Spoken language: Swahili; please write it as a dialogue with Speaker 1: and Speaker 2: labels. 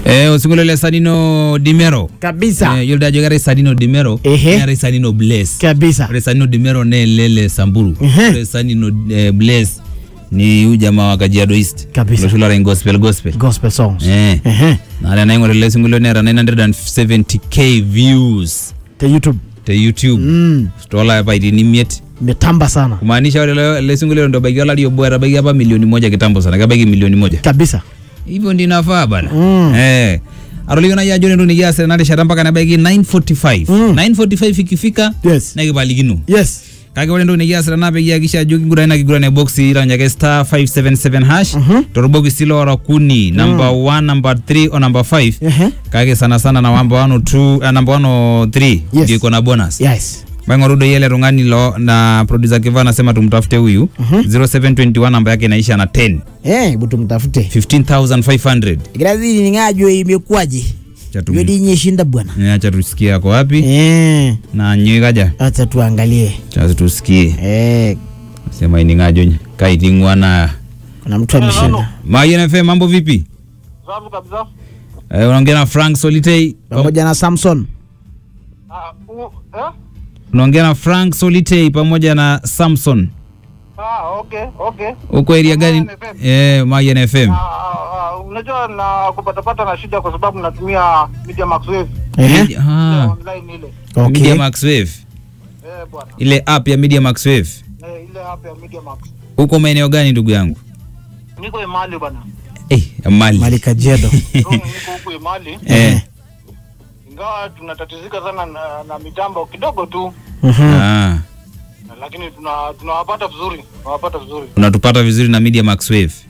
Speaker 1: Eh, osinkolio le Sanino Dimero.
Speaker 2: kabisa
Speaker 1: Eh, yiolo ajo keetae Sanino Dimero,
Speaker 2: Ehe.
Speaker 1: neetae Sanino Blaze.
Speaker 2: kabisa
Speaker 1: Ore Sanino Dimero naa ele le Samburu.
Speaker 2: Ehe.
Speaker 1: Ore Sanino eh, Blaze ni huyu jamaa wa Kajiado East.
Speaker 2: Kabisa.
Speaker 1: Loshi lora gospel gospel.
Speaker 2: gospel songs
Speaker 1: Eh.
Speaker 2: Ehe.
Speaker 1: Na ore enaing'or ele sinkolio neeta 970k views
Speaker 2: te youtube
Speaker 1: te YouTube.
Speaker 2: mm.
Speaker 1: Toolapaitin imiet.
Speaker 2: metamba sana
Speaker 1: Kumaanisha ore ele- ele sinkolio ndo ebaiki olari obo etabaiki apa milioni moja kitambo sana. Kebaiki milioni moja.
Speaker 2: kabisa
Speaker 1: hivyo ndio inafaa bana
Speaker 2: Mm.
Speaker 1: eh atolikio nai ajo ore entoki nikias tena rishata mpaka nebaiki 945
Speaker 2: Mm.
Speaker 1: 945 ikifika
Speaker 2: yes
Speaker 1: nekipalikino
Speaker 2: yes
Speaker 1: kake ore entoki nikiasita naa peyie akisha ajo kiguran ina kiguran e boxi ironyake star 577 hash
Speaker 2: Mhm.
Speaker 1: torbokisi loora kuni number 1 number 3 o number 5
Speaker 2: Ehe.
Speaker 1: kake sana sana na number 1 o 2 uh, number 1 o 3
Speaker 2: Yes.
Speaker 1: ndio iko na bonus
Speaker 2: yes
Speaker 1: maing'oru doi ele tung'ani lo na producer kiva anasema tumtafute huyu 0721 namba yake inaisha na 10
Speaker 2: eh butu mtafute
Speaker 1: 15500
Speaker 2: grazini ningajo imekuwaje
Speaker 1: Cha tum-
Speaker 2: jodi nyeshinda bwana
Speaker 1: Eh, acha tusikie ako wapi
Speaker 2: eh
Speaker 1: na nyoi kaja
Speaker 2: acha tuangalie
Speaker 1: cha tusikie
Speaker 2: eh
Speaker 1: sema iningajo kaiting'ua na
Speaker 2: kuna mtu ameshinda
Speaker 1: Mayen FM mambo vipi
Speaker 3: Safi kabisa.
Speaker 1: eh, unaongea na Frank Solitei
Speaker 2: pamoja na Samson
Speaker 3: Ah, u- eh?
Speaker 1: unaongea na Frank Solitei pamoja na Samson
Speaker 3: Ah, okay, okay.
Speaker 1: uko area gani
Speaker 3: Mayen FM.
Speaker 1: eh, Mayen FM
Speaker 3: Ah, ah, unajua na kupatapata na shida kwa sababu natumia Media Max Wave
Speaker 2: Ehe.
Speaker 3: ile
Speaker 1: ah,
Speaker 3: online ile.
Speaker 2: okay
Speaker 1: Media Max Wave
Speaker 3: Eh, bwana.
Speaker 1: ile app ya Media Max Wave
Speaker 3: Eh, ile app ya Media Max.
Speaker 1: uko maeneo gani ndugu yangu
Speaker 3: Niko Emali bwana.
Speaker 1: eh, Mali
Speaker 2: Mali Kajedo
Speaker 3: Niko niko huku Emali.
Speaker 1: eh,
Speaker 3: Ingawa tunatatizika sana na, na mitambo kidogo tu.
Speaker 2: Mhm.
Speaker 1: ah,
Speaker 3: Lakini tuna tunawapata vizuri. Tunawapata vizuri.
Speaker 1: unatupata vizuri na Media Max Wave